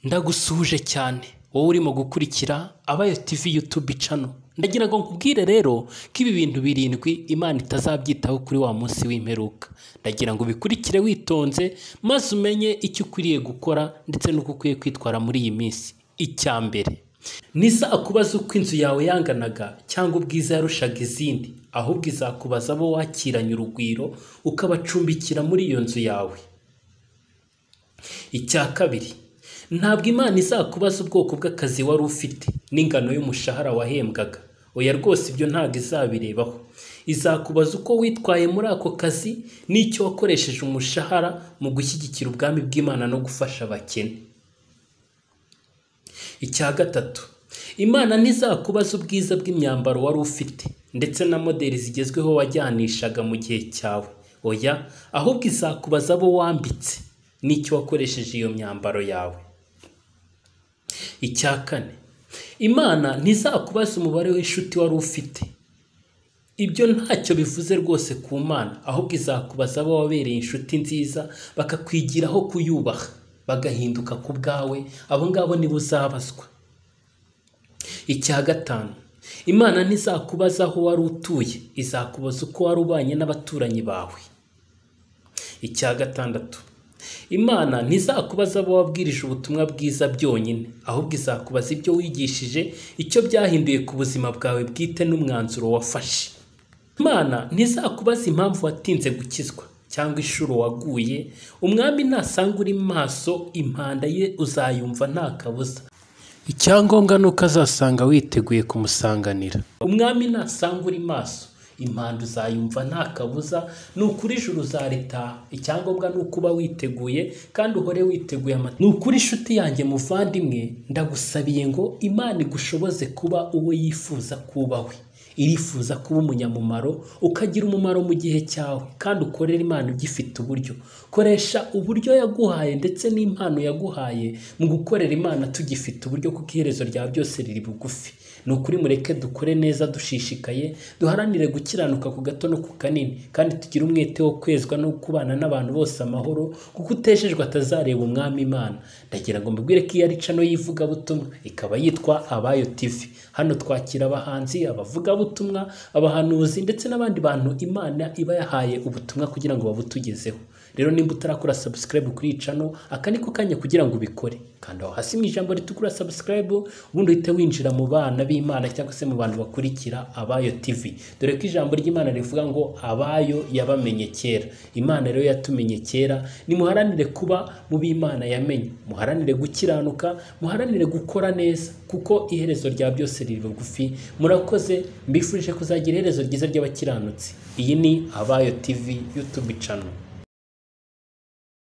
ndagusuhuje cyane wowe urimo gukurikira abayo tv yutube cano ndagira ngo nkubwire rero ko ibi bintu birindwi imana itazabyitaho kuri wa munsi w'imperuka ndagira ngo ubikurikire witonze maze umenye icyo ukwiriye gukora ndetse n'uko ukwiye kwitwara muri iyi minsi icya mbere nisa akubaza uko inzu yawe yanganaga cyangwa ubwiza yarushaga izindi ahubwo izakubaza abo wakiranye urugwiro ukabacumbikira muri iyo nzu yawe icya kabiri ntabwo imana izakubaza ubwoko bw'akazi wari ufite n'ingano y'umushahara wahembwaga oya rwose ibyo ntabwo izabirebaho izakubaza uko witwaye muri ako kazi n'icyo wakoresheje umushahara mu gushyigikira ubwami bw'imana no gufasha abakene icya gatatu imana ntizakubaza ubwiza bw'imyambaro wari ufite ndetse na moderi zigezweho wajyanishaga mu gihe cyawe oya ahubwo izakubaza abo wambitse n'icyo wakoresheje iyo myambaro yawe icya kane imana ntizakubaza umubare w'inshuti wari ufite ibyo ntacyo bivuze rwose ku mana ahubwo izakubaza abo wabereye inshuti nziza bakakwigiraho kuyubaha bagahinduka ku bwawe abo ngabo nibo uzabazwa icya gatanu imana ntizakubaza aho wari utuye izakubaza uko wari ubanye n'abaturanyi bawe icya gatandatu imana ntizakubaza abo wabwirije ubutumwa bwiza byonyine ahubwo izakubaza ibyo wigishije icyo byahinduye ku buzima bwawe bwite n'umwanzuro wafashe imana ntizakubaza impamvu watinze gukizwa cyangwa inshuro waguye umwami nasanga uri maso impanda ye uzayumva nta kabuza icyangombwa ni uko azasanga witeguye kumusanganira umwami nasanga uri maso impanda uzayumva nta kabuza ni ukuri ijuru uzaritaha icyangombwa ni uko uba witeguye kandi uhore witeguye amata ni ukuri inshuti yanjye muvandimwe ndagusabiye ngo imana igushoboze kuba uwo yifuza kuba we irifuza kuba umunyamumaro ukagira umumaro mu gihe cyawe kandi ukorera imana ugifite uburyo koresha uburyo yaguhaye ndetse n'impano yaguhaye mu gukorera imana tugifite uburyo kuko iherezo rya byose riri bugufi ni ukuri mureke dukore neza dushishikaye duharanire gukiranuka ku gato no ku kanini kandi tugire umwete wo kwezwa no kubana n'abantu bose amahoro kuko uteshejwe atazareba umwami imana ndagira ngo mbibwire ko iyo ari cano y'ivugabutumwa ikaba yitwa abayo tv hano twakira abahanzi abavugabutumwa abahanuzi ndetse n'abandi bantu imana iba yahaye ubutumwa kugira ngo babutugezeho rero nimba utarakora subscribe kuri iyi cano aka ni ko kanya kugira ngo ubikore kanda aho hasi mu ijambo ritukura subscribe ubundi uhite winjira mu bana b'imana cyangwa se mu bantu bakurikira abayo tv dore ko ijambo ry'imana rivuga ngo abayo yabamenye kera imana rero yatumenye kera nimuharanire kuba mu b'imana yamenye muharanire gukiranuka muharanire gukora neza kuko iherezo rya byose riri bugufi murakoze mbifurije kuzagira iherezo ryiza ry'abakiranutsi iyi ni abayo tv youtube channel